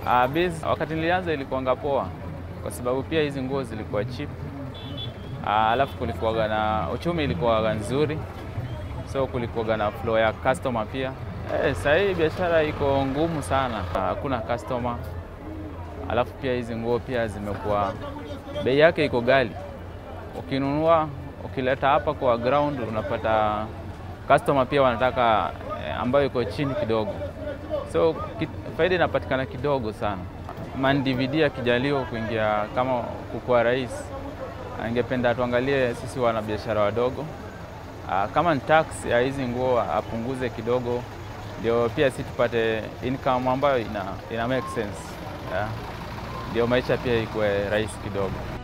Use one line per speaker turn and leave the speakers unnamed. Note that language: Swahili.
Uh, biz, wakati nilianza ilikuwanga poa kwa sababu pia hizi nguo zilikuwa cheap. Uh, alafu kulikuwaga na uchumi ilikuwaga nzuri, so kulikuwaga na flow ya customer pia. Eh, sasa hii biashara iko ngumu sana, hakuna customer. Alafu pia hizi nguo pia zimekuwa bei yake iko ghali. Ukinunua ukileta hapa kwa ground unapata customer pia wanataka eh, ambayo iko chini kidogo, so ki, faida inapatikana kidogo sana. Man DVD akijaliwa kuingia kama kukuwa rais, angependa tuangalie sisi wanabiashara wadogo, Ah, kama ni tax ya hizi nguo apunguze kidogo, ndio pia si tupate income ambayo ina, ina make sense yeah. Ndio maisha pia ikuwe rahisi kidogo.